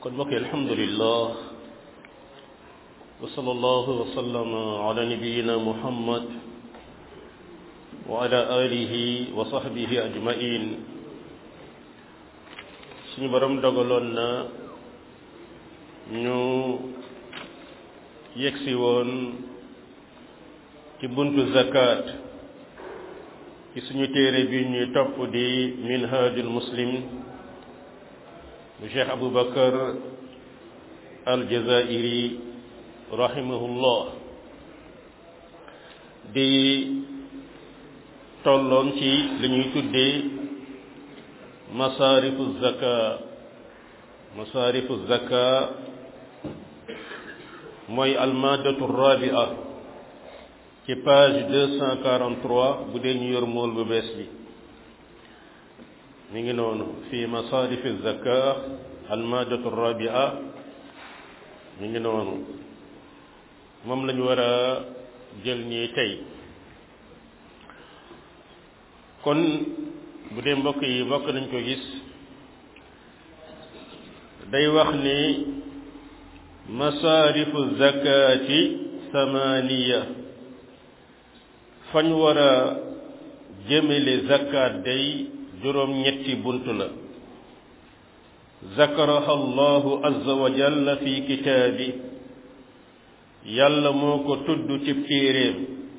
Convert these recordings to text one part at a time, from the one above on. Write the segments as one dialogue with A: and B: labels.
A: kon mbokk yi alhamdulillah wa sallallahu wa sallama ala nabiyina muhammad wa ala alihi wa sahbihi ajmain suñu borom dogaloon na ñu yegsi woon ci buntu zakat ci suñu téere bi ñuy topp di minhajul muslim bu cheikh aboubacar aljazairi rahimahullah di tolloon ci li ñuy tuddee masaarifu zaka masaarifu zaka mooy almadatu rabia ci page deux cent quarante-trois bu dee ñu yor mool bu bees bi mi ngi noonu fi masarifi zaka almadatu rabia mi ngi noonu moom lañu war a jël nii tey kon bu dee mbokk yi mbokk nañ ko gis day wax ni masarifu zakati samaniya fañ war a jëmale zakat day juróom ñetti bunt la zakaraha allahu azza wa jalla fi kitaabi yàlla moo ko tudd ci téeréem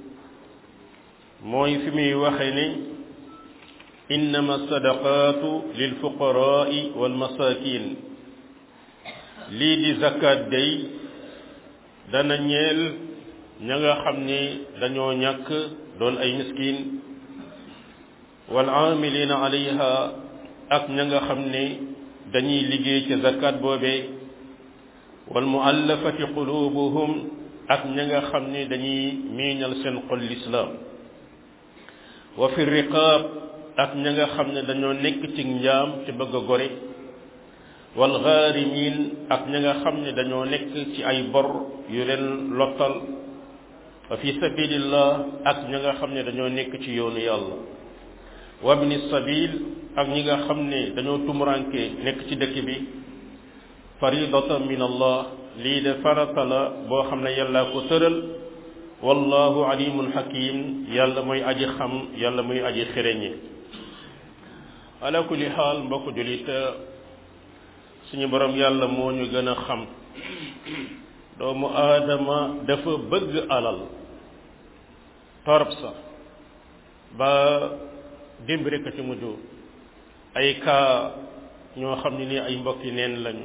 A: mooy fi muy waxe ni innama sadaqaatu lil fuqaraai wal masakin lii di zakat day dana ñeel ña nga xam ne dañoo ñàkk doon ay miskin wal aamilina alayha ak ña nga xam ne dañuy liggéey ci zakat boobee wal muallafati qulubuhum ak ña nga xam ne dañuy miiñal seen xol lislaam wa fi riqaab ak ña nga xam ne dañoo nekk ci njaam ci bëgg a gore wal ghaarimin ak ña nga xam ne dañoo nekk ci ay bor yu leen lottal wa fi sabilillah ak ña nga xam ne dañoo nekk ci yoonu yàlla wa bni sabil ak ñi nga xam ne dañoo tumuranke nekk ci dëkk bi faridatan min allah lii de farata la boo xam ne yàlla ko tëral wallahu alimun hakim yàlla mooy aji xam yàlla mooy aji xereñe ala kulli xaal mbokk julit suñu borom yàlla moo ñu gën a xam doomu aadama dafa bëgg alal torop sa ba démb rek a ci mujj ay kaa ñoo xam ne ni ay mbokki neen lañu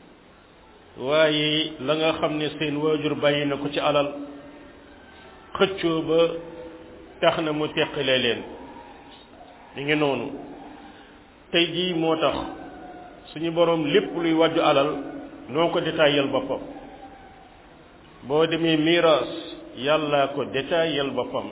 A: waaye la nga xam ne seen waajur bàyyi na ko ci alal xëccoo ba tax na mu teqale leen mi ngi noonu tey jii moo tax suñu boroom lépp luy wàjju alal noo ko détaillal boppam boo demee miraas yàlla ko détaillal boppam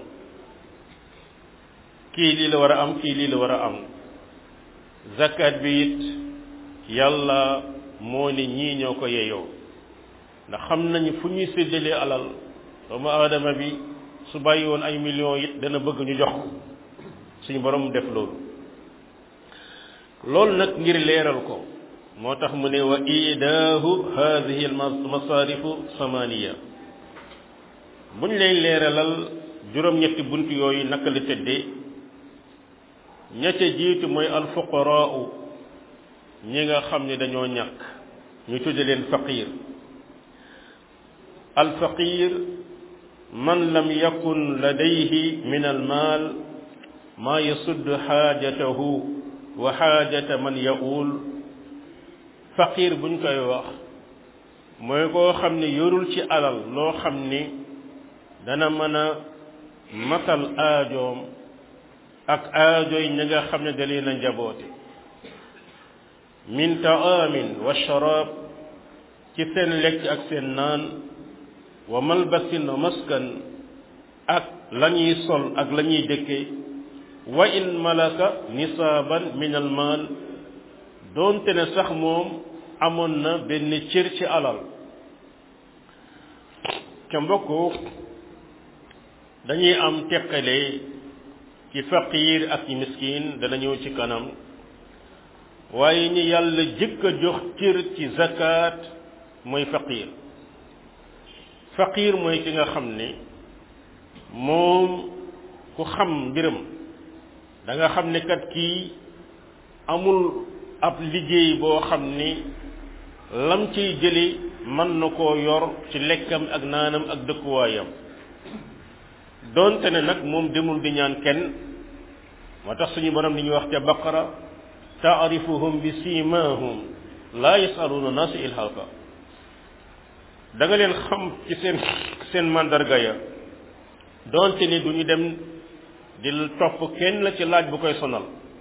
A: kii lii la war a am kii lii la war a am zakat bi it yàlla moo ne ñii ñoo ko yeyoo ndax xam nañu fu ñuy séddalee alal doomu aadama bi su bàyyi woon ay millions it dana bëgg ñu jox suñu borom def loolu loolu nag ngir leeral ko moo tax mu ne wa idaahu hadihi almasarifu samaniya buñ lay leeralal juróom-ñetti bunt yooyu naka la tëddee ña ca jiitu mooy alfuqaraau ñi nga xam ne dañoo ñàkk ñu tudde leen faqir alfaqir man lam yakun ladayhi min almaal maa yasudd xaajatahu wa xaajata man yaul faqir buñ koy wax mooy koo xam ne yorul ci alal loo xam ni dana mën a matal aajoom ak aajoy ñi nga xam ne da leen a njaboote min taamin wa sharaab ci seen lekk ak seen naan wa malbasin wa maskan ak la ñuy sol ak la ñuy dëkke wa in malaka nisaaban min al maal doonte ne sax moom amoon na benn cër ci alal ca mbokk dañuy am teqale ci faqir ak ci miskin dana ñëw ci kanam waaye ñi yàlla jëkk a jox cër ci zakat mooy faqir faqir mooy ki nga xam ne moom ku xam mbiram da nga xam ne kat kii amul ab liggéey boo xam ni lam ciy jële mën na koo yor ci lekkam ak naanam ak dëkkuwaayam doonte ne nag moom demul di ñaan kenn moo tax suñu borom li ñuy wax ca baqara taarifuhum bi simahum laa yasaluuna naasa ilhafa da nga leen xam ci seen seen mandarga ya doonte ni du ñu dem di topp kenn la ci laaj bu koy sonal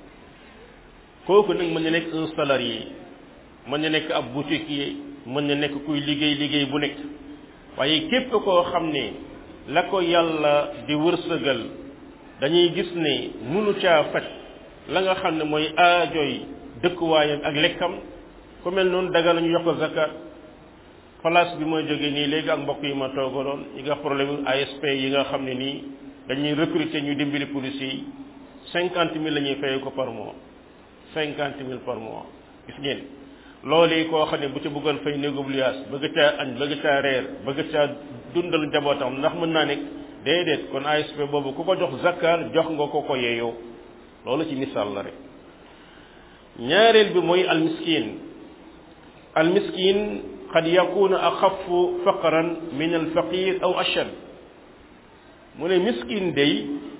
A: kooku nag mën na nekk un salarié mën na nekk ab boutiquier mën na nekk kuy liggéey liggéey bu nekk waaye képp koo xam ne la ko yàlla di wërsëgal dañuy gis ne munu caa faj la nga xam ne mooy aajoy dëkkuwaayam ak lekkam ku mel noonu daga nañu yokk ko zakat place bi mooy jógee nii léegi ak mbokk yi ma toogaloon ñi nga problème ASP yi nga xam ne nii dañuy recruter ñu dimbali policiers yi cinquante mille la ñuy fayee ko par mois cinquante mille par mois gis ngeen loolu yi koo xam ne bu ci bëggoon fay néegub liaas bëgg caa añ bëgg caa reer bëgg caa dundal njabootam ndax mën naa nekk déedéet kon ASP boobu ku ko jox zakkar jox nga ko ko yeeyoo loolu ci misaal la rek ñaareel bi mooy almiskin almiskin qad yakunu axafu faqran min alfaqir aw ashad mu ne miskin day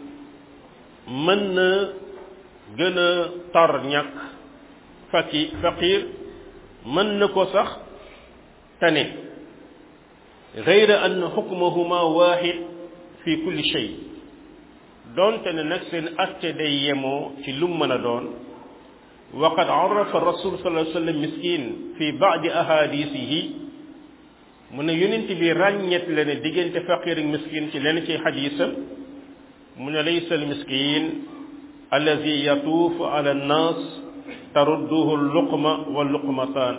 A: mën na gën a tar ñàkk faqi faqir mën na ko sax tane gayra an xukmahuma waxid fi kulli shay doonte ne nag seen atte day yemoo ci lu mën a doon waqad arafa rasul sallallahu alayhi wa sallam miskin fi baadi ahadisihi mu ne yonent bi ràññet la ne diggante faqir ak miskin ci lenn ci xadisam mu ne laysa al miskin allazi yatuufu ala annas tarudduhu luqma wa luqmataan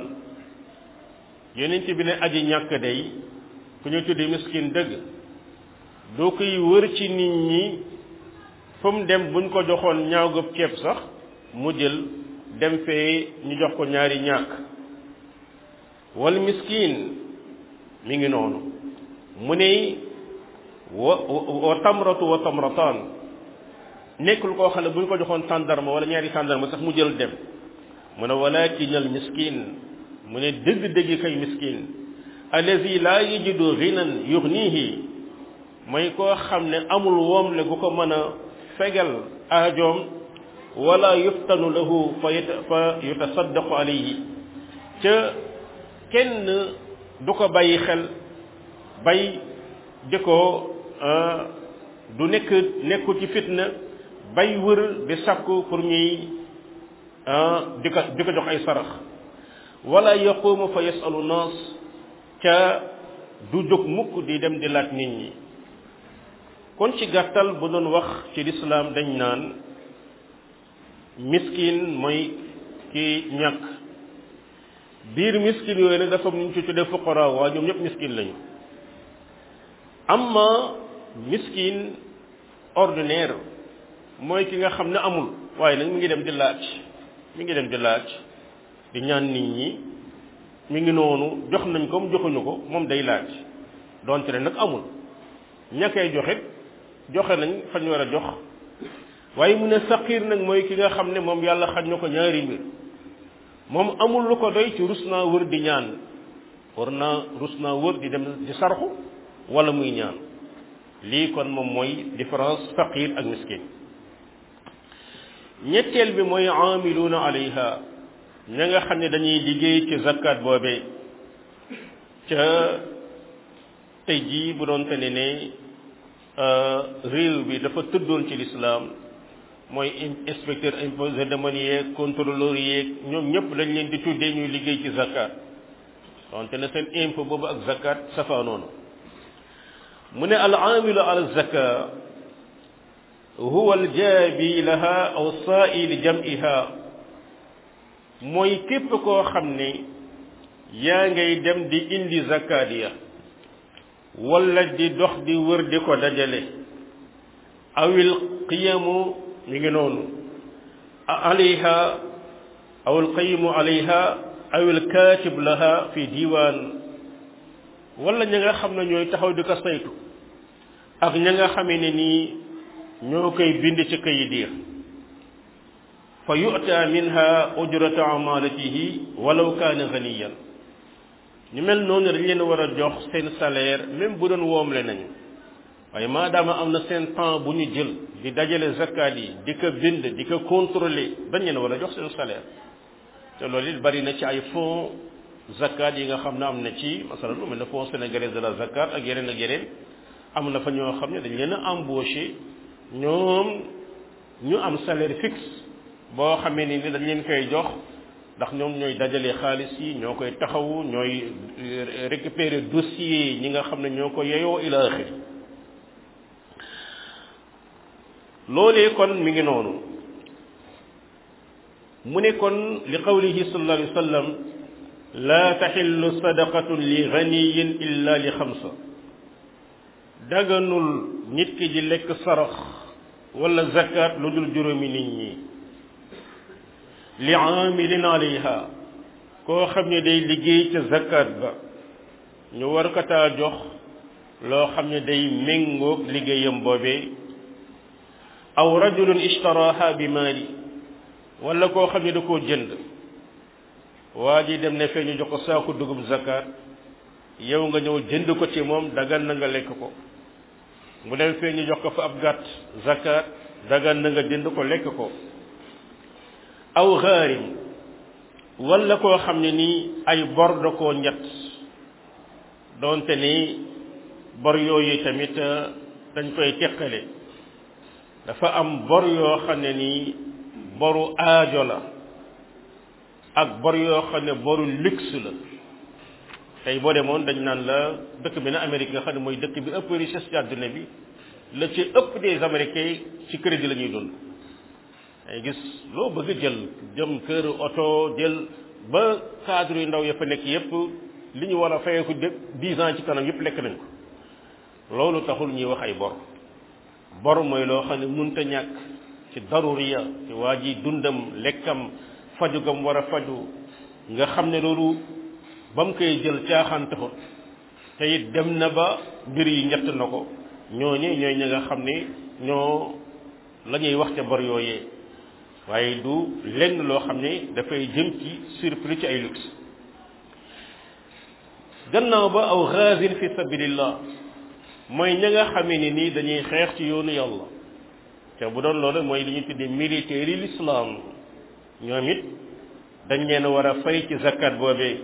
A: yonent bi ne aji ñàkk day ku ñu tuddi miskin dëgg doo koy wër ci nit ñi fu mu dem buñ ko joxoon ñaaw gëb ceeb sax mu jël dem fee ñu jox ko ñaari ñàkk wal miskin mi ngi noonu mu ne wa wa tamratu wa tamrataan nekkul koo xam ne bu ñu ko joxoon tàndarma wala ñaari tàndarma sax mu jël dem mu ne walakin al miskin mu ne dëgg-dëgg kay miskin allazi laa yajidu ghinan yughnihi mooy koo xam ne amul woom le gu ko mën a fegal aajoom wala yuftanu lahu fa fa yutasaddaqu alayhi ca kenn du ko bàyyi xel bay di ko du nekk nekkul ci fitna bay wër di sakku pour ñuy di ko di ko jox ay sarax wala yaqumu fa yasalu naas ca du jóg mukk di dem di laaj nit ñi kon ci gàttal bu doon wax ci lislaam dañ naan miskin mooy ki ñàkk biir miskin yooyu nag dafa ñu ci tuddee fuqara waa ñoom ñëpp miskin lañu amma miskin ordinaire mooy ki nga xam ne amul waaye nag mi ngi dem di laaj mi ngi dem di laaj di ñaan nit ñi mi ngi noonu jox nañ ko mu joxuñu ko moom day laaj donte ne nag amul ña koy joxe joxe nañ fañ war a jox waaye mu ne saqiir nag mooy ki nga xam ne moom yàlla xañ na ko ñaari mbir moom amul lu ko doy ci rus naa wër di ñaan war naa rus naa wër di dem di sarxu wala muy ñaan lii kon moom mooy différence faqir ak miskin ñetteel bi mooy aamiluuna alayha ña nga xam ne dañuy liggéey ci zakat boobee ca tey jii bu doon te ne ne réew bi dafa tëddoon ci lislaam mooy inspecteur impôt demande yeeg contrôleur yeeg ñoom ñëpp dañ leen di tuddee ñuy liggéey ci zakat donte ne seen impôt boobu ak zakat safaanoonu mu ne al aamilu ala zaka huwa al jaabi laha aw saai li jam'iha mooy képp koo xam ne yaa ngay dem di indi zakat ya wala di dox di wër di ko dajale awil qiyamu mi ngi noonu alayha aw alqayimu alayha aw alkaatib laha fi diiwaan wala ña nga xam ne ñooy taxaw di ko saytu ak ña nga xamee ne nii ñoo koy bind ci kayit ya fa yu'ta minha ujrata amalatihi walaw kaana ganiyan ñu mel noonu dañ leen war a jox seen salaire même bu doon woomle nañu waaye maadaama am na seen temps bu ñu jël di dajale zakat yi di ko bind di ko contrôler dañ leen war a jox seen salaire te loolu it bari na ci ay fonds zakat yi nga xam ne am na ci masalan lu mel ne fonds sénégalais de la zakat ak yeneen ak yeneen am na fa ñoo xam ne dañ leen a embauché ñoom ñu am salaire fixe boo xamee ni dañ leen koy jox ndax ñoom ñooy dajale xaalis yi ñoo koy taxawu ñooy récupérer dossier ñi nga xam ne ñoo ko yeyoo ila axir loolee kon mi ngi noonu mu ne kon li qawlihi sallallahu alayhi wa sallam laa taxillu sadaqatun li ganiyin illa li xamsa daganul nit ki di lekk sarax wala zakat lu dul juróomi nit ñi li aamilin alayha koo xam ne day liggéey ca zakat ba ñu war ko taa jox loo xam ne day méngoog liggéeyam boobee aw rajulun ishtaraha bi maali wala koo xam ne da koo jënd waa ji dem ne fee ñu jox ko saaku dugub zakat yow nga ñëw jënd ko ci moom dagan na nga lekk ko mu dem fee ñu jox ko fa ab gàtt zakat dagan na nga jënd ko lekk ko aw xaarim wala koo xam ne nii ay bor da koo ñett doonte ni bor yooyu tamit dañ koy teqale dafa am bor yoo xam ne nii boru aajo la ak bor yoo xam ne boru luxe la tey boo demoon dañ naan la dëkk bi na Amérique nga xam ne mooy dëkk bi ëpp richesse ci àdduna bi la ci ëpp des américains ci crédit la ñuy dund ay gis loo bëgg jël jëm kër oto jël ba cadre yu ndaw ya fa nekk yépp li ñu war a fayeeku de dix ans ci kanam yépp lekk nañ ko loolu taxul ñuy wax ay bor bor mooy loo xam ne munta ñàkk ci daruriya ci waa ji dundam lekkam faju gam war a faju nga xam ne loolu ba mu koy jël caaxaan taxut te it dem na ba mbir yi ñett na ko ñooñu ñooy ñi nga xam ne ñoo la ñuy wax ca bor yooyee waaye du lenn loo xam ne dafay jëm ci surplus ci ay luxe gannaaw ba aw xaasin fi sabilillah mooy ña nga xamee ni nii dañuy xeex ci yoonu yàlla te bu doon loolu mooy li ñu tuddee militaire yi l'islam ñoom it dañ leen war a fay ci zakat boobee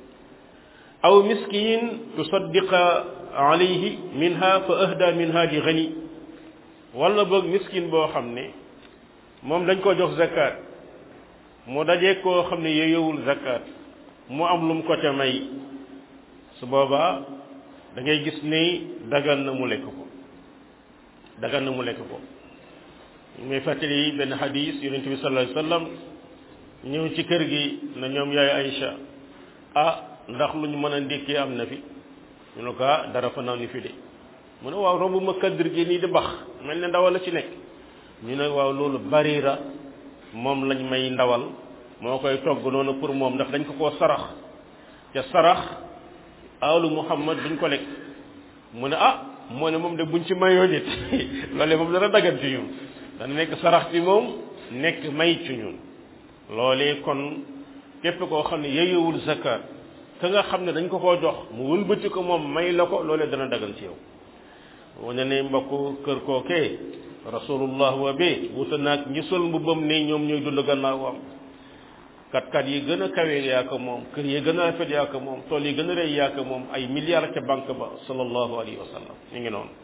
A: aw miskin tusaddiqa alayhi minha fa ahda minha li gani wala boog miskin boo xam ne moom dañ ko jox zakat mu dajee koo xam ne yeyowul zakat mu am lu mu ko ca may su boobaa da ngay gis ni dagan na mu lekk ko dagan na mu lekk ko muy fàttali benn xadis yonent bi sallallahu alayhi wasallam ñëw ci kër gi na ñoom yaay Aïcha ah ndax lu ñu mën a ndékkee am na fi ñu ne ko ah dara fa naan fi de mu ne waaw romb ma kaddir gi nii di bax mel ne ndawal la ci nekk ñu ne waaw loolu barira moom lañ may ndawal moo koy togg noonu pour moom ndax dañ ko koo sarax te sarax alu muhammad duñ ko lekk mu ne ah moo ne moom de buñ ci mayoo nit loolee moom dana dagan ci ñun dana nekk sarax ci moom nekk may ci ñun loolee kon képp koo xam ne yeyewul zakat ka nga xam ne dañ ko koo jox mu wëlbati ko moom may la ko loolee dana dagan ci yow wane ne mbokk kër kookee rasulullah wa be wuta naag ñi sol mbubbam ne ñoom ñooy dund gannaawam kat kat yi gën a kawe yaa ko moom kër yi gën a rafet yaa ko moom tool yi gën a rëy yaa ko moom ay milliards ca banque ba sallallahu alayhi wa sallam ñu ngi noonu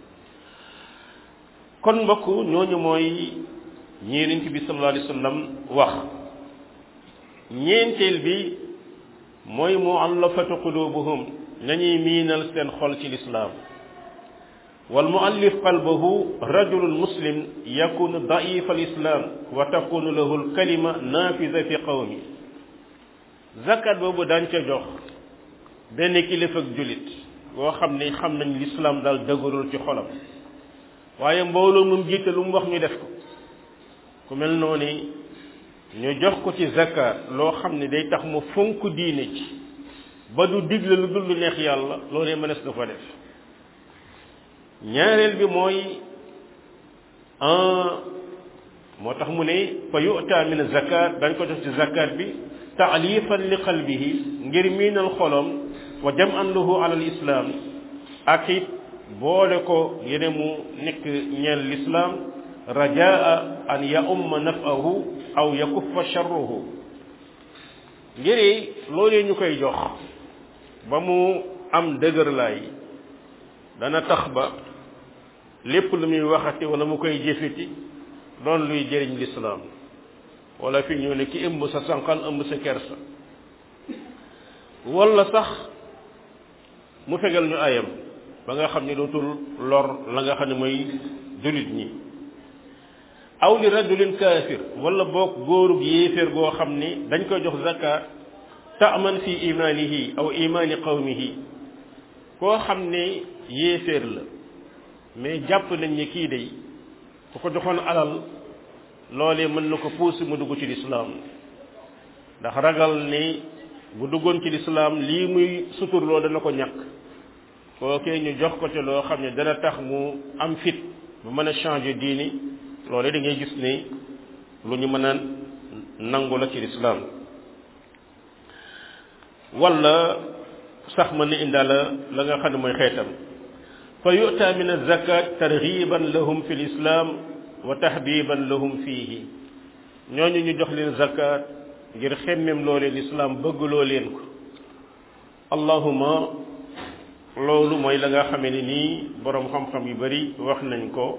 A: kon mbokk ñooñu mooy ñeenent bi sallallahu alayhi wa sallam wax ñeenteel bi mooy muallafatu qulubuhum nañuy miinal seen xol ci lislaam wal muallif qalbahu rajulun muslim yakunu daif al islam wa takunu lahu al kalima nafida fi qawmi zakat boobu daañ ca jox benn kilifa ak julit boo xam ne xam nañ lislaam daal dëgërul ci xolam waaye mbooloo moom jiite lu mu wax ñu def ko ku mel noonu ñu jox ko ci zakat loo xam ne day tax mu fonk diine ci ba du digle lu dul lu neex yàlla loolee mënees na ko def ñaareel bi mooy moo tax mu ne fa yu'ta min zakat dañ ko jox ci zakat bi taalifan li qalbihi ngir miinal xolom wa jam'an lahu ala al-islam ak it boole ko yene mu nekk ñeel l'islam rajaa an ya umma nafahu aw yakuffa sharruhu ngir loolee ñu koy jox ba mu am dëgër laay dana tax ba lépp lu muy waxati wala mu koy jëfiti doon luy jëriñ lislaam wala fi ñu ne ki ëmb sa sànqal ëmb sa kersa wala sax mu fegal ñu ayam ba nga xam ne dootul lor la nga xam ne mooy julit ñi aw li rajulin kaafir wala boog góorug yéeféer goo xam ni dañ koy jox zakat taaman fi imaanihi aw imaani qawmihi koo xam ne yéeféer la mais jàpp nañ ni kii day ku ko joxoon alal loolee mën na ko puus mu dugg ci lislaam ndax ragal ni bu duggoon ci lislaam lii muy suturloo dana ko ñàkk kookee ñu jox ko te loo xam ne dana tax mu am fit bu mën a changer diini loolee da ngay gis ni lu ñu mën a nangu la ci lislaam wala sax mën na indaala la nga xam ne mooy xeetam fa yu'ta min az-zakat targhiban lahum fi l-islam wa tahbiban lahum fihi ñooñu ñu jox leen zakat ngir xemmem loo leen islam bëgg loo leen ko allahuma loolu mooy la nga xamee ne nii boroom xam-xam yu bari wax nañ ko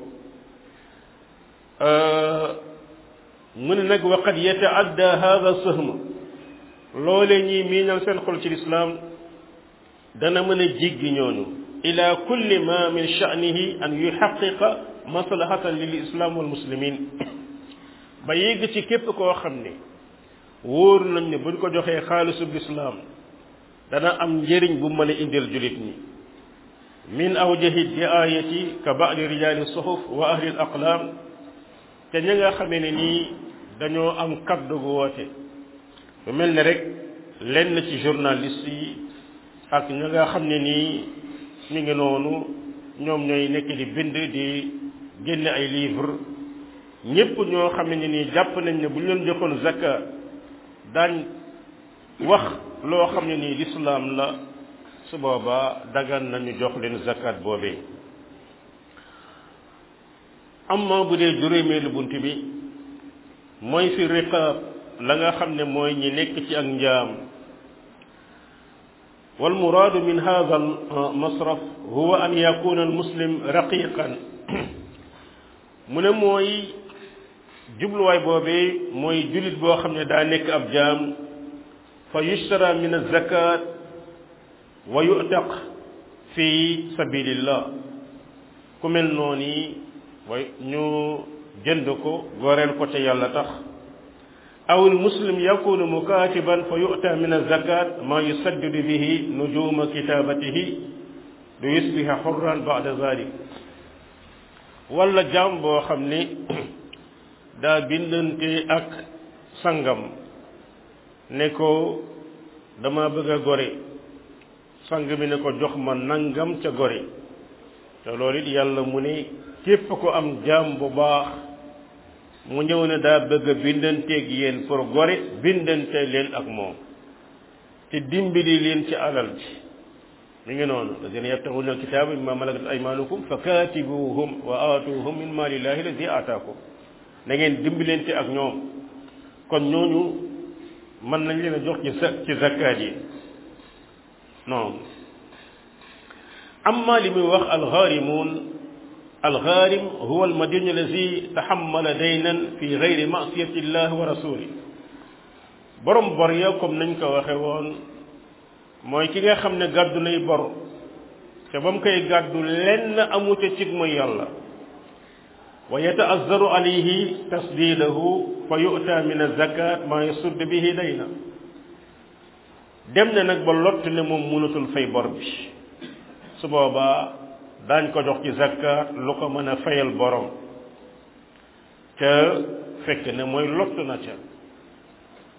A: mu ne nag wa qad yataadda hadha sahm loolee ñuy miinal seen xol ci lislaam dana mën a jiggi ñooñu ila kulli ma min sha'nihi an yuhaqqiqa maslahatan lil islam wal muslimin ba yegg ci képp koo xam ne wóor nañ ne buñ ko joxee xaalisub lislaam dana am njëriñ bu mën a indil julit ñi min awjahi diayati ka ba'di rijali suhuf wa ahli al aqlam te ña nga xamee ne nii dañoo am kaddu gu woote lu mel ne rek lenn ci journaliste yi ak ña nga xam ne nii mi ngi noonu ñoom ñooy nekk di bind di génne ay livre ñépp ñoo xam ne nii jàpp nañ ne bu ñu leen joxoon zakka daañ wax loo xam ne nii lislaam la su boobaa dagan nañu jox leen zakat boobee amma bu dee juróomeelu bunt bi mooy fi riqaab la nga xam ne mooy ñi nekk ci ak njaam والمراد من هذا المصرف هو أن يكون المسلم رقيقا mu ne mooy jubluwaay boobee mooy jullit boo xam ne daa nekk ab jaam fa yushtara min azakat wa yu'taq fi sabilillah ku mel noonu way ñu jënd ko goreel ko ca yàlla tax aw almuslim yakunu mukatiban fa yu'ta min azakat ma yusaddidu bihi nujuma kitabatihi lu yusbiha hurran ba'da zalik wala jaam boo xam ni daa bindante ak sangam ne ko dama bëgg a gore sang bi ne ko jox ma nangam ca gore te loolu it yàlla mu ne képp ko am jaam bu baax mu ñëw ne daa bëgg a bindanteeg yéen pour gore bindante leen ak moom te dimbali leen ci alal ji mi ngi noonu lazina yabtaxuna alkitaba mimma malakat aymanukum fa katibuhum wa aatuhum min malillahi alladi aataakum na ngeen dimbalante ak ñoom kon ñooñu mën nañ leen a jox ci sa ci zakkaat yi non amma li muy wax alxaarimuun alxaarim huwa almadinu alladi taxammala daynan fi gayri masiyati llah wa rasuli borom bor ya comme nañ ko waxe woon mooy ki nga xam ne gàddu nay bor te ba mu koy gàddu lenn amu ca cig mooy yàlla wa yataazzaru alayhi tasdidahu fa yu'ta min azakat ma yasudd bihi dayna dem na nag ba lott ne moom mënatul fay bor bi su boobaa daañ ko jox ci zakat lu ko mën a fayal borom ca fekk ne mooy lott na ca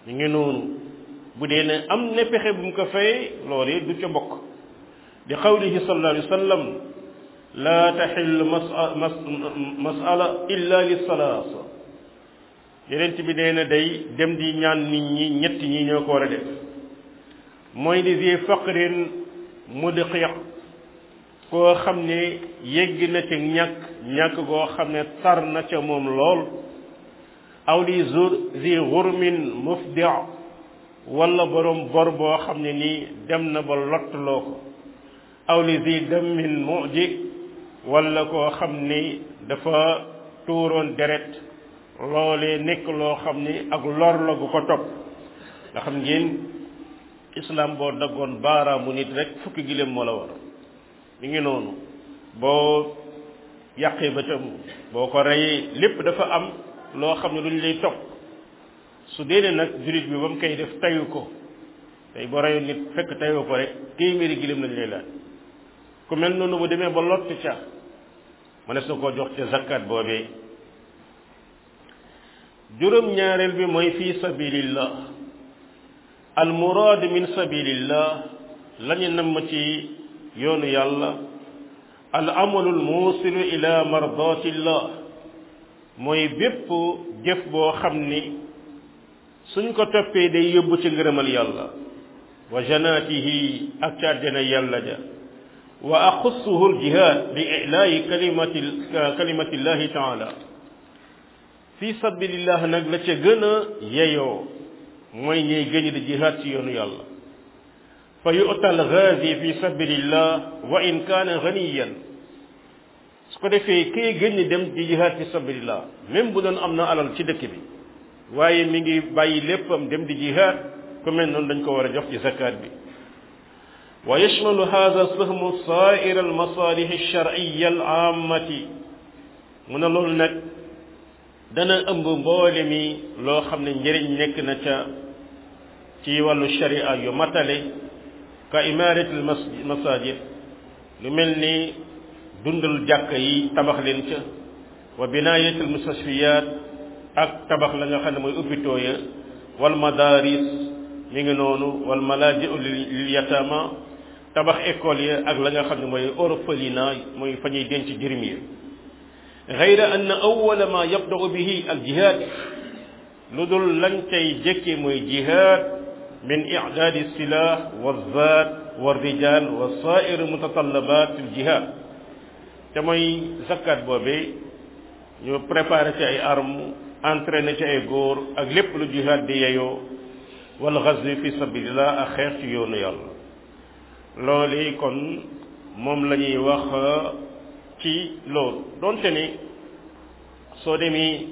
A: ñu ngi noonu bu dee ne am ne pexe bu mu ko fayee loolee du ca bokk di qawlihi sallallahu alayhi wa sallam laa taxillu masala illa li salaasa yenent bi nee na day dem di ñaan nit ñi ñett ñi ñoo ko war a def mooy li zi faqrin mudqiq koo xam ne yegg na ca ñàkk ñàkk goo xam ne tar na ca moom lool aw li zur zi xurmin mufdi wala borom bor boo xam ne nii dem na ba lottuloo ko aw li zi dammin muji wala koo xam ni dafa tuuroon deret loolee nekk loo xam ni ak lor la gu ko topp nga xam ngeen islam boo daggoon baaraamu nit rek fukki giléem moo la war mi ngi noonu boo yàqee ba tam boo ko reyee lépp dafa am loo xam ne lu ñu lay topp su dee ne nag jullit bi ba mu koy def tayu ko tey boo reyoon nit fekk tayoo ko rek téeméeri giléem lañ lay laaj ku mel noonu bu demee ba lott ca mënees na koo jox ca zakkat boobee juróom ñaareel bi mooy fi sabilillah al muraad min sabilillah lañu namm ci yoonu yàlla al amalul muusilu ila mardatillah mooy bépp jëf boo xam ni suñ ko toppee day yóbbu ci ngërëmal yàlla wa janaatihi ak ca àjjana yàlla ja wa axussuhu aljihad bi ilaayi kalimati kalimatillahi taala fi sabilillah nag la ca gën a yeyoo mooy ñuy gëñ di jihaad ci yoonu yàlla fa yu'ta alghazi fi sabilillah wa in kaana ganiyan su ko defee kii gëñ dem di jihaad fi sabilillah même bu doon am na alal ci dëkk bi waaye mi ngi bàyyi léppam dem di jihaad ku mel noonu dañ ko war a jox ci zakat bi wa yashmalu hadha sahmu sa'ir al masalih al shar'iyya al ammati mu ne loolu nag dana ëmb mboole mi loo xam ne njëriñ nekk na ca ci wàllu sharia yu matale ka imarat al masajid lu mel ni dundal jàkk yi tabax leen ca wa binayat al mustashfiyat ak tabax la nga xam ne mooy hôpitaux ya wal madaris mi ngi noonu wal malaji'u lil yatama tabax école ya ak la nga xam ne mooy orphelinat mooy fa ñuy denc jirim yi gayra anna awwala ma yabda'u bihi al jihad lu dul lañ cay jëkke mooy jihad min i'dadi silah wa zaat wa rijal wa sa'ir mutatallabat al jihad te mooy zakat boobee ñu préparé ci ay armes entraîné ci ay góor ak lépp lu jihad di yeyoo wal ghazwi fi sabilillah ak xeex ci yoonu yàlla loolu kon moom la ñuy wax ci loolu donte ni soo demee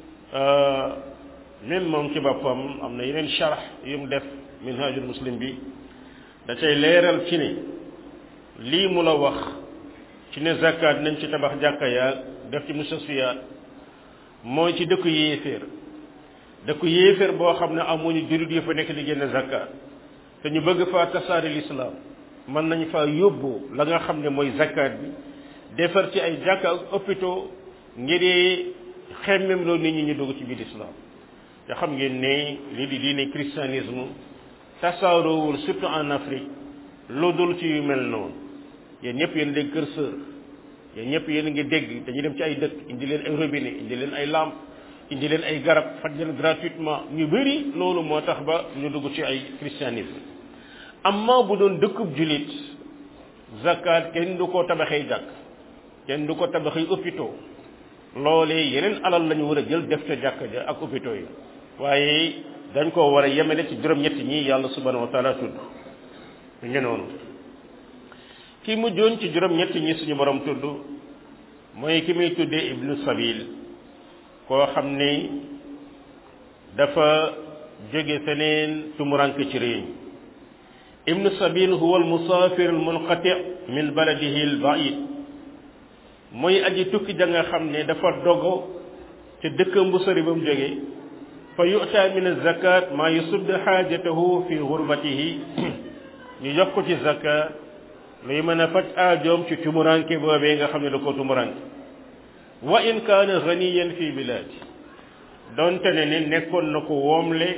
A: même moom ci boppam am na yeneen sharh yu mu def minhajul muslim bi da cay leeral ci ne lii mu la wax ci ne zakat nañ ci tabax jàkka yaa def ci mustasfiyaat mooy ci dëkku yéeféer dëkku yéeféer boo xam ne amuñu jurit yu fa nekk di génne zakat te ñu bëgg faa tasaare lislaam mën nañ faa yóbbu la nga xam ne mooy zakat bi defar ci ay jàkka ak hôpitaux ngir xemmem loolu nit ñi ñu dugg ci biir islam te xam ngeen ne lii di diine christianisme tasaaroowul surtout en Afrique lu dul ci yu mel noonu yéen ñëpp yéen dégg kër sër yéen ñëpp yéen ngi dégg dañuy dem ci ay dëkk indi leen ay robinet indi leen ay lampe indi leen ay garab faj leen gratuitement ñu bëri loolu moo tax ba ñu dugg ci ay christianisme amma bu doon dëkkub julit zakat kenn du ko tabaxee jàkk kenn du ko tabaxee hôpitaux loolee yeneen alal la ñu war a jël def ca jàkk ja ak hôpitaux yi waaye dañ koo war a yemele ci juróom-ñetti ñi yàlla subhanahu wa taala tudd ñu ngi noonu ki mujjoon ci juróom-ñetti ñi suñu borom tudd mooy ki muy tuddee ibnu sabil koo xam ni dafa jóge feneen tumuranke ci réew ibnu sabil huwa almusafir almunqati min baladihi albaid mooy aji tukki ja nga xam ne dafa dogo ca dëkkam bu sori ba mu jóge fa yu'ta min azakat ma yusud xaajatahu fi gurbatihi ñu jox ko ci zakat luy mën a faj aajoom ci tumuranke boobee nga xam ne da ko tumuranke wa in kaana ganiyan fi bilaadi donte ne ne nekkoon na ko woomle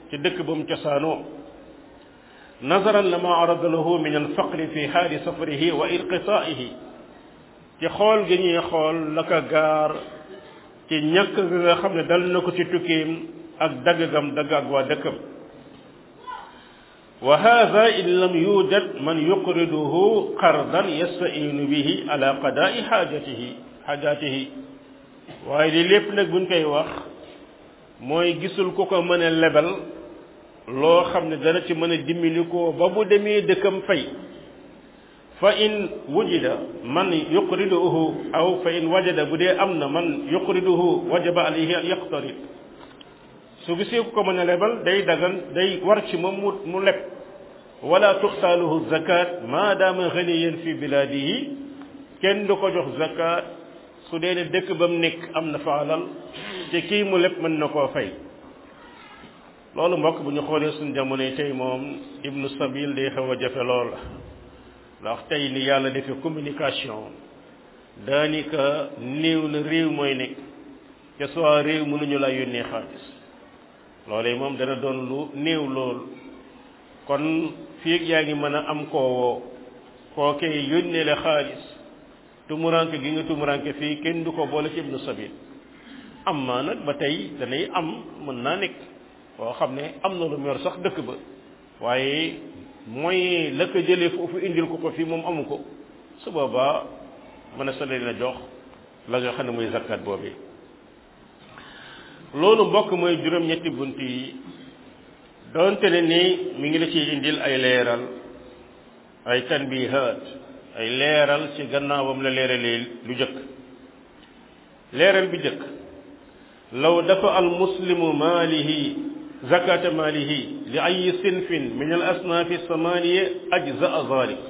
A: ci dëkk ba mu cosaanoo nazaran lama arada lahu min alfaqri fi xaali safarihi wa inqitaihi ci xool gi ñuy xool la ko gaar ci ñàkk ga nga xam ne dal na ko ci tukkiim ak dagg gam dagg ak waa dëkkam wa hada in lam yujad man yuqriduhu qardan yastainu bihi ala qadaai xaajatihi xaajatihi waaye li lépp nag buñ koy wax mooy gisul ku ko mën a lebal loo xam ne dana ci mën a dimbali ko ba bu demee dëkkam fay fa in wujida man yuqriduhu aw fa in wajada bu dee am na man yuqriduhu wajaba alayhi an yaqtarid su gisee ku ko mën a lebal day dagan day war ci moom mu mu leb wala tuxtaaluhu zakat maadaama ganiyan fi bilaadihi kenn du ko jox zakat su dee ne dëkk ba mu nekk am na fa alal te kii mu leb mën na koo fay loolu mbokk bu ñu xoolee suñu jamonoy tey moom ibnu sabil day xaw a jafe lool ndax tey ni yàlla defee communication daanaka néew na réew mooy nekk te soit réew mënuñu laa yónnee xaalis loolee moom dana doon lu néew lool kon fii yaa ngi mën a am koo woo kookee yónnee la xaalis tumuranke gi nga tumuranke fii kenn du ko boole ci ibnu sabil am maa nag ba tey danay am mën naa nekk koo xam ne am na lu mu yor sax dëkk ba waaye mooy la ko jëlee foofu indil ko ko fii moom amu ko su boobaa mën a sa leen a jox la nga xam ne muy zakkat boobee loolu mbokk mooy juróom-ñetti bunt yi doonte ne ni mi ngi la ciy indil ay leeral ay tanbihaat ay leeral ci gannaawam la leeralee lu jëkk leeral bi jëkk law dafa al muslimu maalihi zakata maalihi li ay sinfin min al asnaafi samaniya ajzaa zalik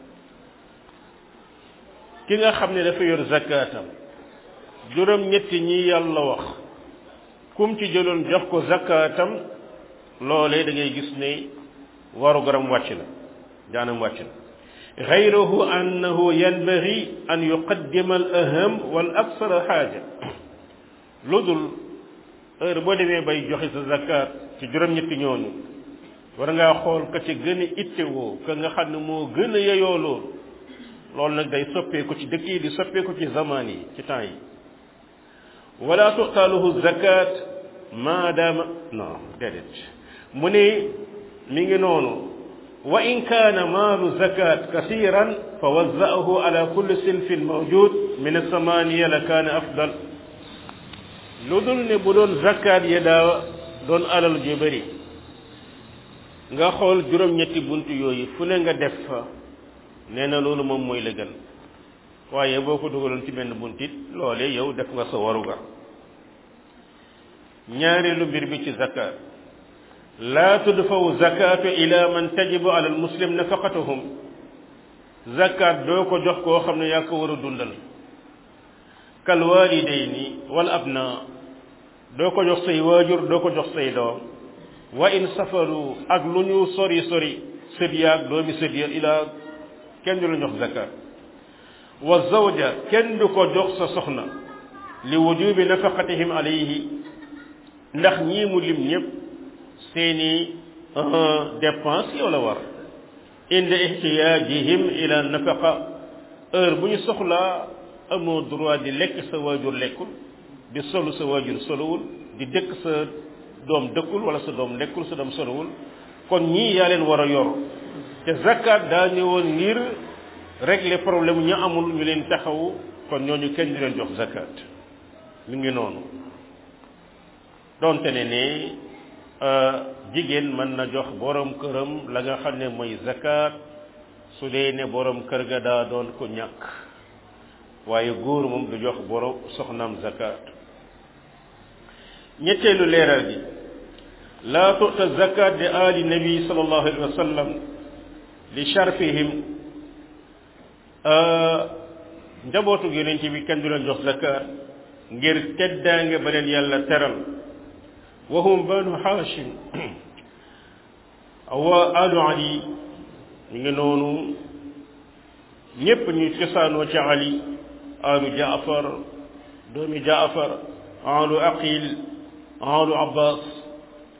A: ki nga xam ne dafa yor zakatam juróom ñetti ñi yàlla wax kum ci jëloon jox ko zakatam loolee da ngay gis ne waru garam wàcc na jaanam wàcc na gayruhu annahu yanbaghi an yuqaddima al aham wal aksara xaaja lu dul heure boo demee bay joxe sa zakat ci juróom-ñetti ñooñu war ngaa xool ka ci gën a ittewoo ka nga xam ne moo gën a yeyoo loolu loolu nag day soppeeku ci dëkk yi di soppeeku ci zaman yi ci temps yi wala tuxtaaluhu zakat maadaama non déedéet mu ne mi ngi noonu wa in kaana maalu zakat kasiran fa wazzaahu ala kulli sinfin mawjud min asamaniya la kaana afdal lu dul ne bu doon zakat ya daa doon alal ju bëri nga xool juróom-ñetti bunt yooyu fu ne nga def fa nee na loolu moom mooy la gën waaye boo ko dugaloon ci benn buntit loolee yow def nga sa waruga ñaareelu mbir bi ci zakat laa tudfaw zakatu ila man tajibu ala almuslim nafaqatuhum zakat doo ko jox koo xam ne yaa ko war a dundal kal walidayni wal abna doo ko jox say waajur doo ko jox say doom wa in safaru ak lu ñu sori sori sët yaag doomi sët ya ilaa kenn du la jox zakat wa zawja kenn du ko jox sa soxna li wujubi nafaqatihim alayhi ndax ñii mu lim ñëpp seeni dépense yow la war inda ihtiyaajihim ila nafaqa heure bu ñu soxlaa amoo droit di lekk sa waajur lekkul di solu sa waajur solowul di dëkk sa doom dëkkul wala sa doom lekkul sa doom solowul kon ñii yaa leen war a yor te zakat daa ñëwoon ngir régler problème ñu amul ñu leen taxawu kon ñooñu kenn di leen jox zakat mi ngi noonu donte ne ne jigéen mën na jox borom këram la nga xam ne mooy zakat su dee ne borom kër ga daa doon ko ñàkk waaye góor moom du jox borom soxnaam zakat ñetteelu leeral gi laa tu'ta zakat di ali nabi sallallahu alayhi wa sallam li sharfihim njabootu yonent bi kenn du leen jox zakat ngir teddaange ba leen yàlla teral wahum banu hashim wa alu ali ñu ngi noonu ñépp ñu cosaanoo ci ali alu jaafar doomi jaafar alu aqil alu abbas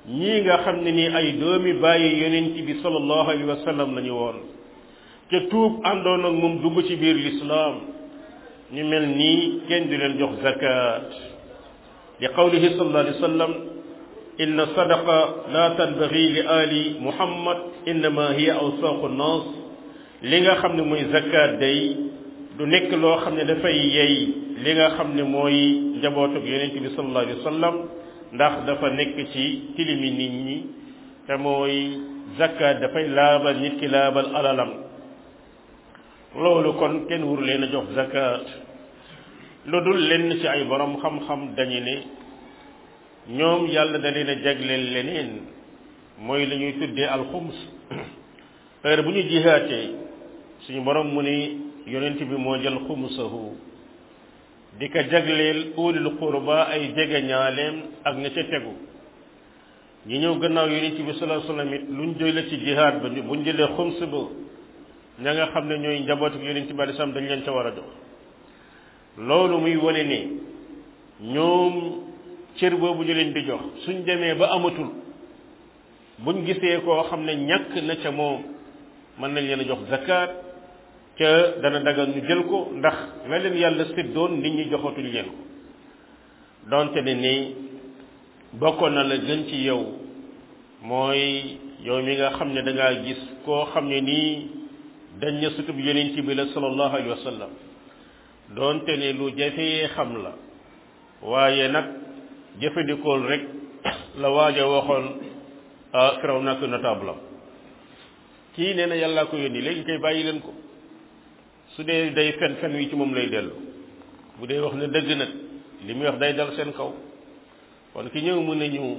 A: ñii nga xam ne nii ay doomi bàyyi yonent bi sallallahu alayhi wa sallam lañu woon ca tuub àndoon ak moom dugg ci biir lislaam ñu mel nii kenn du leen jox zakat li qawlihi sallallahu alayhi wa sallam inna sadaqa la tanbaghi li ali muhammad innama hiya awsaqu nnas li nga xam ne mooy zakat day du nekk loo xam ne dafay yey li nga xam ne mooy njabootug yonent bi sallallahu alayhi wa sallam ndax dafa nekk ci tilimi nit ñi te mooy zakat dafay laabal nit ki laabal alalam loolu kon kenn wuru leen a jox zakat lu dul lenn ci ay borom xam-xam dañu ne ñoom yàlla da leen a jagleel leneen mooy la ñuy tuddee alxums heure bu ñu jihaatee suñu borom mu ni yonent bi moo jël xumsahu di ko jagleel ulil qurba ay jegeñaaleem ak ña ca tegu ñi ñëw gannaaw yonent bi sallallahu alayhi wasallam it luñ jëlee ci jihaat ba buñ jëlee xums ba ña nga xam ne ñooy njabootu yonent bi alisam dañ leen ca war a jox loolu muy wane ne ñoom cër boobu ñu leen di jox suñ demee ba amatul buñ gisee koo xam ne ñàkk na ca moom mën nañ leen a jox zakat ca dana dagal ñu jël ko ndax la leen yàlla séddoon nit ñi joxatuñ leen ko donte ne ni bokkoon na la gën ci yow mooy yow mi nga xam ne da ngaa gis koo xam ne nii dañ na sutub yonent bi la sallallahu alayhi wa sallam donte ne lu jafee xam la waaye nag jëfandikool rek la waaja waxoon firaw nak notable kii nee na yàllaa ko yónni léegi kay bàyyi leen ko su dee day fen fen wi ci moom lay dellu bu dee wax ne dëgg nag li muy wax day dal seen kaw kon ki ñëw mu ne ñu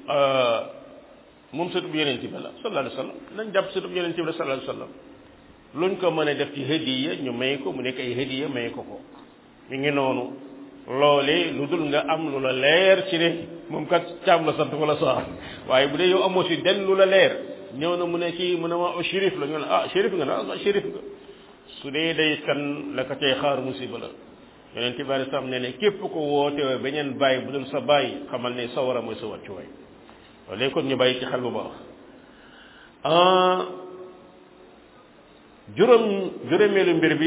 A: moom sëtub yonent bi la sallallahu alayhi wa sallam nañ jàpp sëtub yonent bi la sallallahu alayhi wa sallam luñ ko mën a def ci hadiya ñu may ko mu nekk ay hadiya may ko ko mi ngi noonu loole lu dul nga am lu la leer ci ne moom kat caam la sant wala soxal waaye bu dee yow amoo si den lu la leer ñëw na mu ne kii mu ne ma shérif la ñu ne ah shérif nga na ah shérif nga su dee day kan la ko cay xaar musiba la yonent bi alei salaam ne ne képp ko woote woo beneen bàyyi bu dul sa bàyyi xamal ne sa war a mooy sa wàccuwaay loolu kon ñu bàyyi ci xel bu baax juróom juróomeelu mbir bi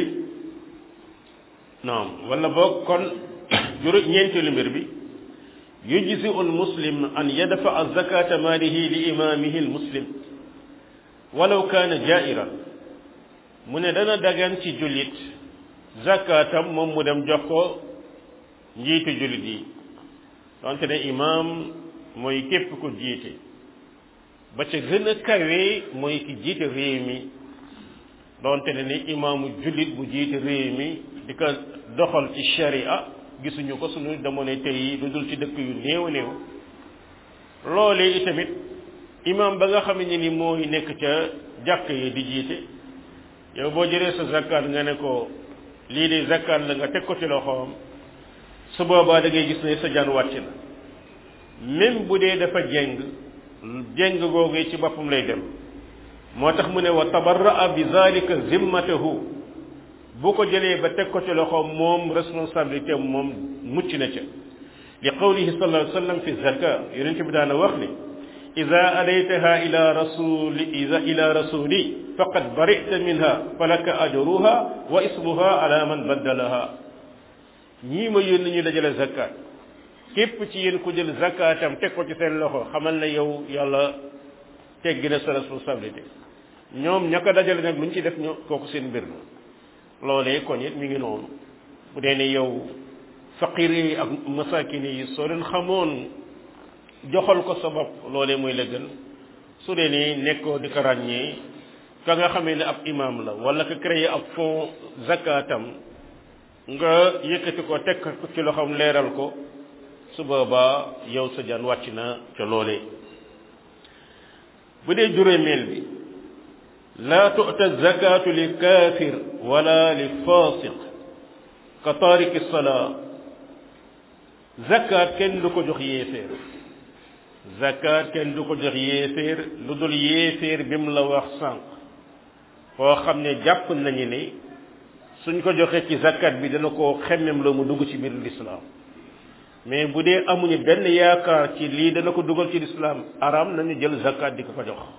A: naam wala boog kon juróom ñeenteelu mbir bi yujzi al muslim an yadfa zakata maalihi li imaamihi al muslim walaw kaana jairan mu ne dana dagan ci jullit zakatam moom mu dem jox ko njiitu jullit yi donte ne imaam mooy képp ko jiite ba ca gën a kawe mooy ki jiite réew mi donte ne ni imaamu jullit bu jiite réew mi di ko doxal ci sharia gisuñu ko suñu demoon tey yi lu dul ci dëkk yu néew néew loolee itamit imaam ba nga xam ne ni mooy nekk ca jàkk yi di jiite yow boo jëlee sa zakkaat nga ne ko lii de zakkaat la nga teg ko ci loxoom su boobaa da ngay gis ne sa jaan wàcc na même bu dee dafa jeng jeng googee ci boppam lay dem moo tax mu ne wa tabarraa bi zalika zimmatahu bu ko jëlee ba teg ko ci loxoom moom responsabilité moom mucc na ca li qawlihi sallallahu alayhi wa sallam fi zaka yonente bi daana wax ne ida adaytaha ila rasuli ida ila rasuli faqad barita minha falaka ajruha wa ismuha ala man baddalaha ñii ma yónni ñu dajale zakat képp ci yéen ku jël zakatam teg ko ci seen loxo xamal na yow yàlla teggi na sa responsabilité ñoom ña ko dajale nag lu ñu ci def ñoo kooku seen mbir la loolee kon it mi ngi noonu bu dee ne yow faqir yi ak masakin yi soo leen xamoon joxal ko sa bopp loolee mooy la gën su dee ne nekkoo di ko ràññee ka nga xamee ne ab imam la wala ka créé ab fond zakatam nga yëkkati ko teg ko ci loxoom leeral ko su boobaa yow sa jaan wàcc na ca loolee bu dee juróomeel bi laa tu'ta zakatu li kaafir wala li fasiq ka taariki salaa zakat kenn du ko jox yéeféer zakat kenn du ko jox yéeféer lu dul yéeféer bi mu la wax sànq koo xam ne jàpp nañu ne suñ ko joxee ci zakat bi dana ko xemmem la mu dugg ci biir lislaam mais bu dee amuñu benn yaakaar ci lii dana ko dugal ci lislaam araam nañu jël zakat di ko ko jox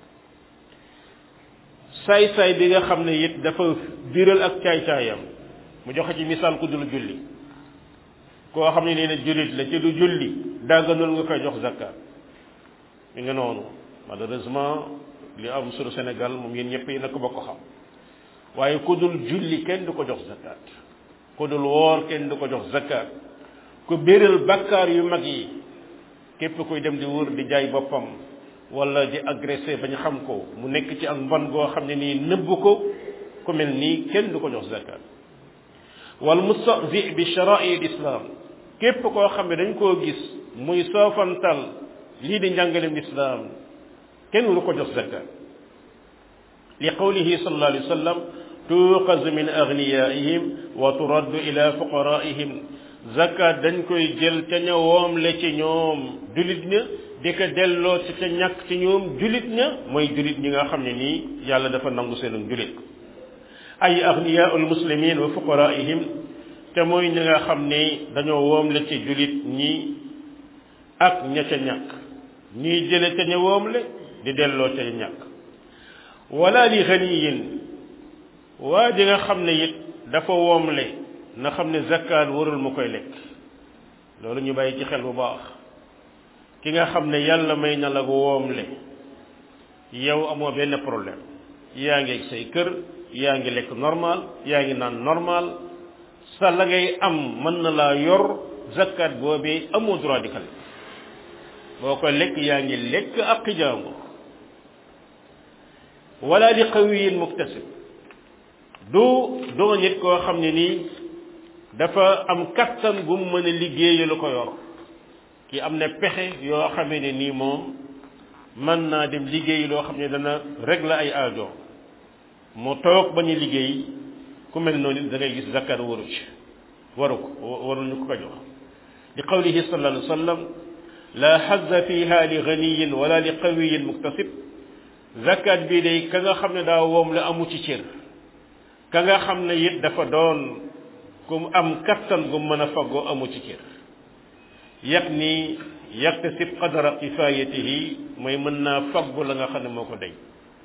A: saay-saay bi nga xam ne it dafa biral ak caay-caayam mu joxe ci misaal ku dul julli koo xam ne nee na jullit la ci du julli dagganul nga koy jox zakat mi nga noonu malheureusement li am sunu Sénégal moom yéen ñëpp yi na ko bokk xam waaye ku dul julli kenn du ko jox zakat ku dul woor kenn du ko jox zakat ku béral bakkaar yu mag yi képp kuy dem di wër di jaay boppam wala di agressé bañ xam ko mu nekk ci ak mbon goo xam ne nii nëbb ko ku mel nii kenn du ko jox zakat wal mustahzi bi shara'i l'islam képp koo xam ne dañ koo gis muy soofantal lii di njàngalem lislaam kenn du ko jox zakat li qawlihi sallallahu alayhi wa sallam tuqazu min agniyaihim wa turaddu ila fuqaraihim zakat dañ koy jël ca ña woom le ci ñoom julit ña di ko delloo ci ca ñàkk ci ñoom julit ña mooy julit ñi nga xam ne nii yàlla dafa nangu seen julit ay agniyaul muslimin wa fuqaraihim te mooy ñi nga xam ne dañoo woom le ci julit ñi ak ña ca ñàkk ñuy jële ca ña woom le di delloo ca ñàkk wala li ganiyin waa ji nga xam ne it dafa woomle na xam ne zakkaat warul mu koy lekk loolu ñu bàyyi ci xel bu baax ki nga xam ne yàlla may na la woomle yow amoo benn problème yaa ngi ak say kër yaa ngi lekk normal yaa ngi naan normal sa la ngay am mën na laa yor zakkaat boobee amoo droit di ko lekk boo ko lekk yaa ngi lekk ak jàmbur wala li qawiyin muktasib du doo nit koo xam ne nii dafa am kattan gu mu mën a liggéeya lu ko yor ki am na pexe yoo xamee ne nii moom mën naa dem liggéey loo xam ne dana régler ay aajo mu toog ba ñu liggéey ku mel noonu da ngay gis zakat waru ci waru ko waruñu ko ko jox li qawlihi sallallahu alayhi wa sallam la xazza fiha li ganiyin wala li qawiyin muktasib zakat bii day ka nga xam ne daa woom la amu ci cër ka nga xam ne it dafa doon ku am kattan gu mën a faggoo amu ci cër yàq ni yaktasib qadara kifayatihi mooy mën naa faggu la nga xam ne moo ko day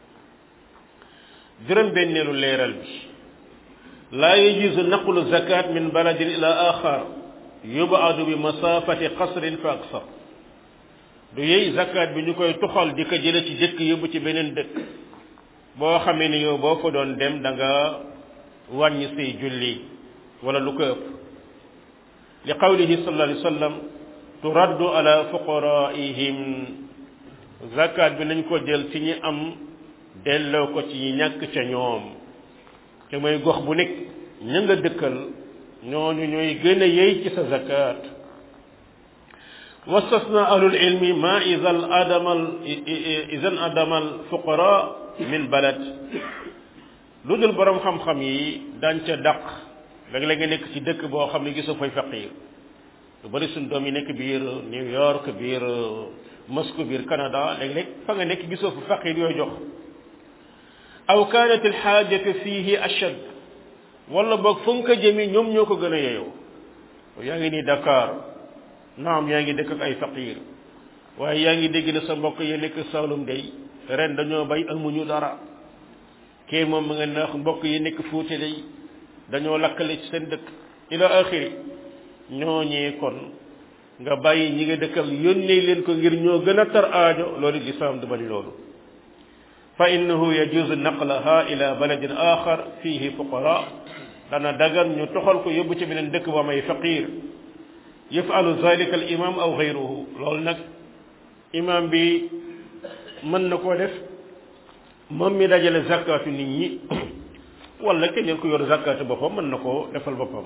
A: juróom benneelu leeral bi laa yajuzu naqlu zakat min baladin ila axar yubaadu bi masafati qasrin fa aksar du yey zakat bi ñu koy tuxal di ko jële ci dëkk yóbbu ci beneen dëkk boo xamee ni yow boo fa doon dem da nga wàññi say julli wala lu ko ëpp li qawlihi sallallahu alayhi wa sallam turaddu ala fuqaraihim zakat bi nañ ko jël ci ñi am delloo ko ci ñi ñàkk ca ñoom te mooy gox bu nekk ña nga dëkkal ñooñu ñooy gën a yey ci sa zakat wastasna ahlul ilmi ma idan adamal idan adamal fuqara min balad lu dul borom xam-xam yi daan ca dàq léeg-léeg nga nekk ci dëkk boo xam ne gisoo fay faqir lu bari suñ doom yi nekk biir New York biir Moscou biir Canada léeg-léeg fa nga nekk gisoo fa faqir yooyu jox aw kanat alxaajatu fihi ashad wala boog fa nga ko jëmi ñoom ñoo ko gën a yeyoo yaa ngi nii Dakar naam yaa ngi dëkk ak ay faqir waaye yaa ngi dégg ne sa mbokk yi nekk Saalum day ren dañoo bay amuñu dara kee moom mu nga neex mbokk yi nekk Fuuta day dañoo lakkale ci seen dëkk ila axiri ñooñee kon nga bàyyi ñi nga dëkkal yónnee leen ko ngir ñoo gën a tar aajo loolu lislaam du bañ loolu fa innahu yajuzu naqlaha ila baladin axar fihi fuqara dana dagan ñu toxal ko yóbbu ci beneen dëkk ba may faqir yafalu zalika al imam aw gayruhu loolu nag imam bi mën na koo def moom mi dajale zakatu nit ñi wala keneen ku yor zakatu boppam mën na koo defal boppam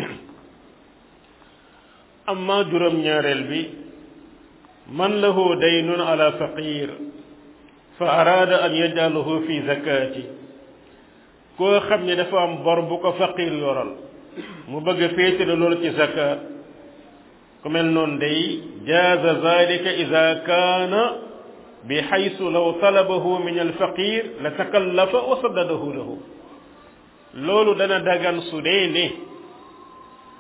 A: amma juróom-ñaareel bi man lahu daynun ala faqir fa araada an yajalahu fi zakati koo xam ne dafa am bor bu ko faqir yoral mu bëgg a féetale loolu ci zakat ku mel noonu day jaaza zalika ida kaana bi xaysu law talabahu min alfaqir la takallafa wa saddadahu lahu loolu dana dagan su dee ne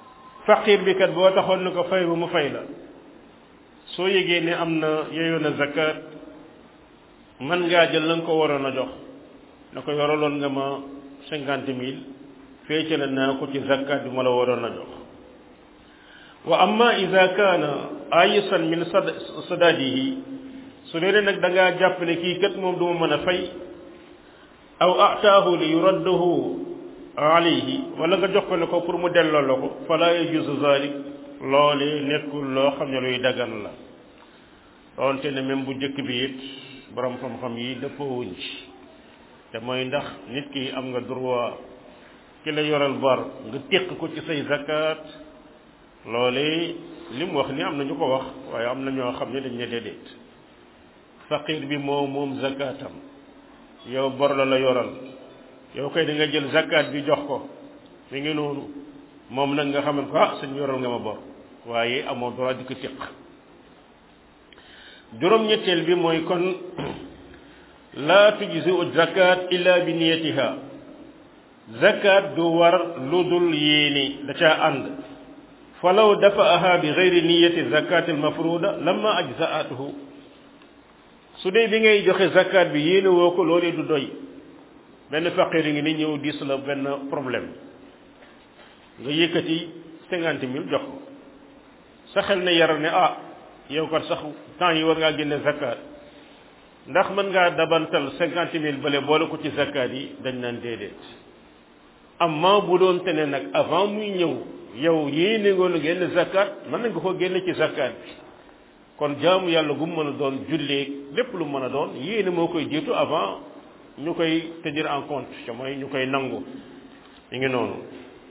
A: faqir bi kat boo taxoon ni ko fay ba mu fay la soo yëgee ne am na yeyoon a zakat man ngaa jël la nga ko waroon a jox na ko yoraloon nga ma cinquante mille féete la naa ko ci zakat bi ma la waroon a jox wa amma ida kaana ayisan min sadadihi su dee nag da ngaa jàpp ne kii kat moom duma mën a fay aw ataahu li yuraddahu alayhi wala nga jox ko ne ko pour mu delloo la ko fala yajuzu zalik loole nekkul loo xam ne luy dagan la doonte ne même bu njëkk bi it borom xam-xam yi dëppoowuñ ci te mooy ndax nit ki am nga droit ki la yoral bar nga téq ko ci say zakat loole li mu wax ni am na ñu ko wax waaye am na ñoo xam ne dañ ne déedéet faqir bi moo moom zakatam yow bor la la yoral yow koy da nga jël zakat bi jox ko mi ngi noonu moom nag nga xaman ko ah suñ yoral nga ma bor waaye amoo droit di ko téq juróom-ñetteel bi mooy kon laa tujzi u zakat illa bi niyatiha zakat du war lu dul yéene da caa ànd falaw dafaaha bi gayri niyati zakat al mafruda lamma ajzaatuhu su dee bi ngay joxe zakat bi yéene woo ko loolee du doy benn faqir ngi ni ñëw diis la benn problème nga yëkkati cinquante mille jox ko sa xel ne yar ne ah yow kat sax temps yi war ngaa génne zakat ndax mën ngaa dabantal cinquante mille bële boole ko ci zakat yi dañ naan déedéet amma bu doon te ne nag avant muy ñëw yow yéene ngoon génn zakat mën na nga ko génne ci zakat bi kon jaamu yàlla gu mu mën a doon jullee lépp lu mën a doon yéene moo koy jiitu avant ñu koy tenir en compte te mooy ñu koy nangu ñu ngi noonu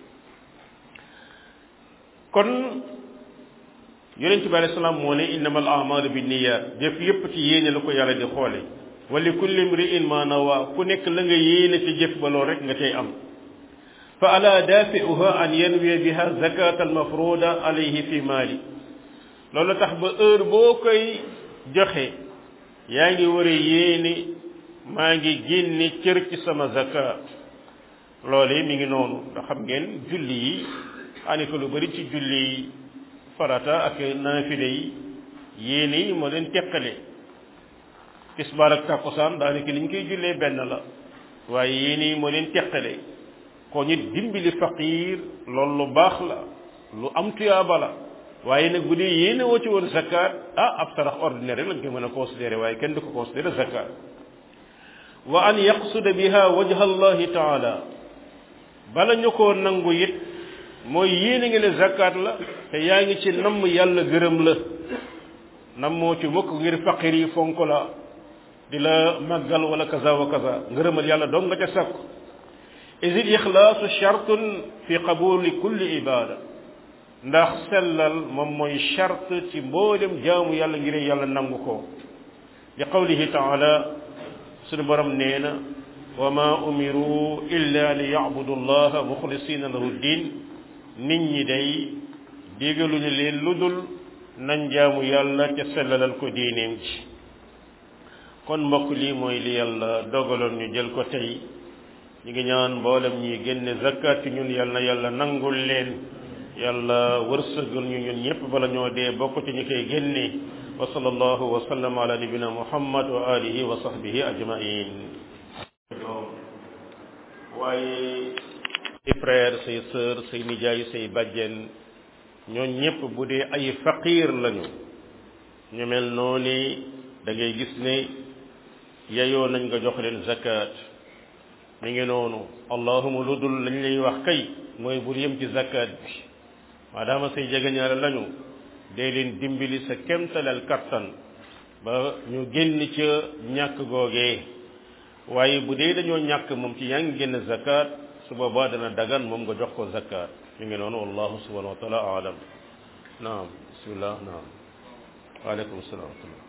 A: kon yonent bi alei salaam moo ne innama al amalu bi niyat jëf yépp ci yéene la ko yàlla di xoole wa li kulli mri'in ma nawa ku nekk la nga yéene ci jëf ba lool rek nga cay am fa ala dafi'uha an yanwiya biha zakat al mafruda alayhi fi mali loolu tax ba heure boo koy joxe yaa ngi war a yéene maa ngi génne cër ci sama zakat loole mi ngi noonu ndax xam ngeen julli yi anika lu bari ci julli yi farata ak naafile yi yéene yi moo leen teqale tisbaar ak takkusaan daanaka li ñu koy jullee benn la waaye yéene yi moo leen teqale ko ñu dimbali faqiir loolu lu baax la lu am tuyaaba la waaye nag bu dee yéene woo ci woon zakat ah ab sarax ordinaire rek lañ koy mën a considéré waaye kenn du ko considéré zakat wa an yaqsuda biha wajha allahi taala bala ñu koo nangu it mooy yéene nga ne zakat la te yaa ngi ci namm yàlla gërëm la nammoo ci mukk ngir faqir yi fonk la di la màggal wala kaza wa kaza ngërëmal yàlla dong nga ca sakku isil ixlaasu chartun fi qabuli kulli ibada ndax sellal moom mooy charte ci mboolem jaamu yàlla ngir yàlla nangu ko li qawlihi taala suñu borom nee na wa ma umiru illa li yabudu allaha muxlisina lahu din nit ñi day digaluñu leen lu dul nañ jaamu yàlla ca sellalal ko diineem ji kon mbokk lii mooy li yàlla dogaloon ñu jël ko tey ñu ngi ñaan mboolem ñi génne zakat ci ñun yàlla na yàlla nangul leen yàlla wërsëgal ñu ñun ñëpp bala ñoo dee bokk ci ñi koy génne wa sallallahu wa sallam ala nabina muhammad wa alihi wa sahbihi ajmain waaye say frère say sœur say nijaay say bàjjen ñooñ ñëpp bu dee ay faqir lañu ñu mel noonu da ngay gis ne yeyoo nañ nga jox leen zakat mi ngi noonu allahuma lu dul lañ lay wax kay mooy bul yem ci zakat bi maadaama say jegeñaale lañu dee leen dimbali sa kemtalal kattan ba ñu génn ca ñàkk googee waaye bu dee dañoo ñàkk moom ci yaa ngi génn zakat su boobaa dana dagan moom nga jox ko zakat mi ngi noonu wallahu subhanahu wa taala alam naam bismillah naam waaleykum salaam wa rahmatullah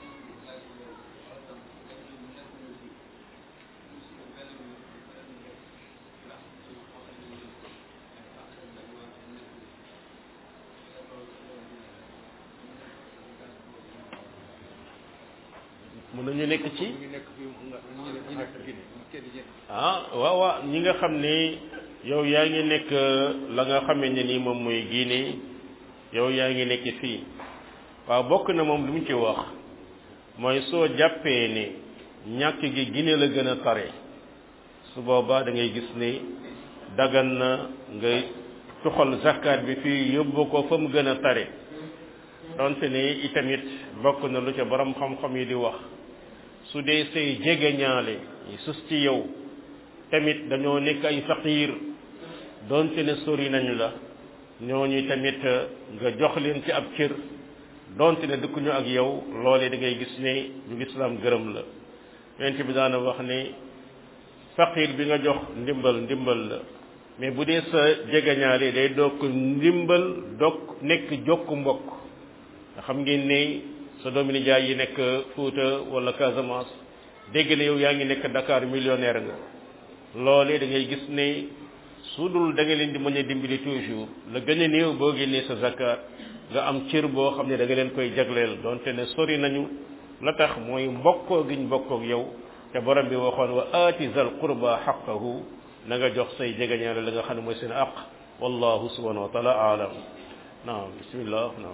A: mën nañu nekk ci ah waaw waaw ñi nga xam ne yow yaa ngi nekk la nga xamee ne ni moom mooy Guinée yow yaa ngi nekk fii waaw bokk na moom lu mu ci wax mooy soo jàppee ne ñàkk gi Guinée la gën a tare su boobaa da ngay gis ni dagan na nga tuxal zakat bi fii yóbbu ko fa mu gën a tare donte ne itamit bokk na lu ca borom xam-xam yi di wax su dee say jege ñaale yi sus ci yow tamit dañoo nekk ay faqiir donte ne sori nañu la ñooñu tamit nga jox leen ci ab cër donte ne dëkkuñu ak yow loolee da ngay gis ne ñu lislaam gërëm la yonent bi daana wax ne faqiir bi nga jox ndimbal ndimbal la mais bu dee sa jegeñaale day dokk ndimbal dokk nekk jokk mbokk nga xam ngeen ne sa doomi nijaay yi nekk Fuuta wala Casamance dégg ne yow yaa ngi nekk Dakar millionnaire nga loolee da ngay gis ne su dul da nga leen di mën a dimbali toujours la gën a néew boo génnee sa zakat nga am cër boo xam ne da nga leen koy jagleel donte ne sori nañu la tax mooy mbokkoo giñ mbokkoog yow te borom bi waxoon wa aati zal qurba xaqahu na nga jox say jegeñaale la nga xam ne mooy seen aq wallahu subhanahu wa taala aalam naam bismillah naam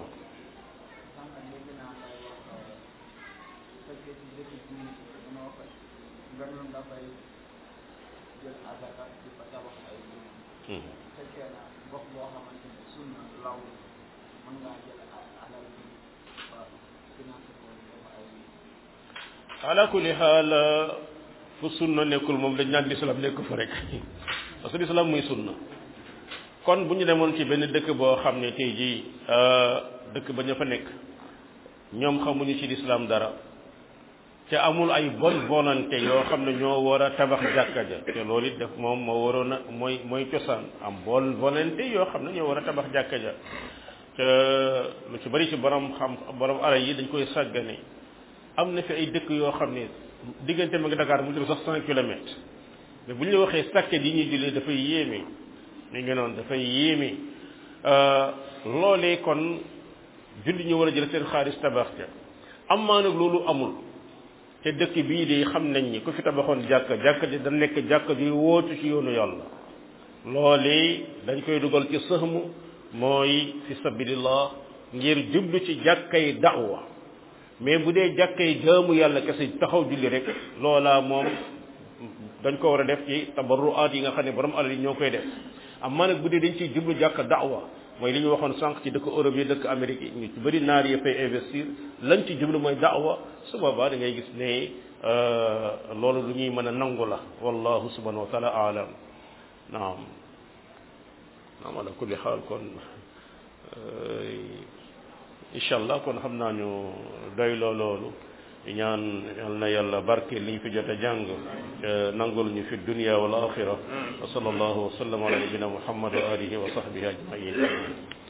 A: ala kulli xaal fu sunna nekkul moom dañ naan lislaam nekk fa rek parce que lislaam muy sunna kon bu ñu demoon ci benn dëkk boo xam ne tey jii dëkk ba ña fa nekk ñoom xamuñu ci lislaam dara te amul ay bonne volonté yoo xam ne ñoo war a tabax jàkka ja te loolu it def moom moo waroon a mooy mooy cosaan am bonne volonté yoo xam ne ñoo war a tabax jàkka ja te lu ci bari ci borom xam borom alal yi dañ koy sàggane am na fi ay dëkk yoo xam ne diggante ma nga Dakar mu jëm sax cent kilomètres mais bu ñu la waxee sàkket yi ñuy jullee dafay yéeme mi ngi noonu dafay yéeme loolee kon julli ñu war a jël seen xaalis tabax ja am maa nag loolu amul te dëkk bii de xam nañ ni ku fi tabaxoon jàkka jàkka ji da nekk jàkka ji wootu ci yoonu yàlla loolee dañ koy dugal ci sëxmu mooy fi sabilillah ngir jublu ci jàkkay da'wa mais bu dee jàkkay jaamu yàlla kese taxaw julli rek loola moom dañ ko war a def ci tabarruaat yi nga xam ne borom alal yi ñoo koy def amma nag bu dee dañ ciy jublu jàkka da'wa mooy li ñu waxoon sànq ci dëkk Europe yi dëkk Amérique yi ñu ci bëri naar yi fay investir lañ ci jublu mooy da'wa su boobaa da ngay gis ne loolu lu ñuy mën a nangu la wallahu subhanahu wa taala aalam naam naam ala kulli xaal kon incha allah kon xam naa ñu doy loo loolu ñaan yal na yàlla barke li ñu fi jot a jàng nangul ñu fi dunia wal axira wa sallallahu wa sallam ala nabina muhammad wa alihi wa sahbihi ajmain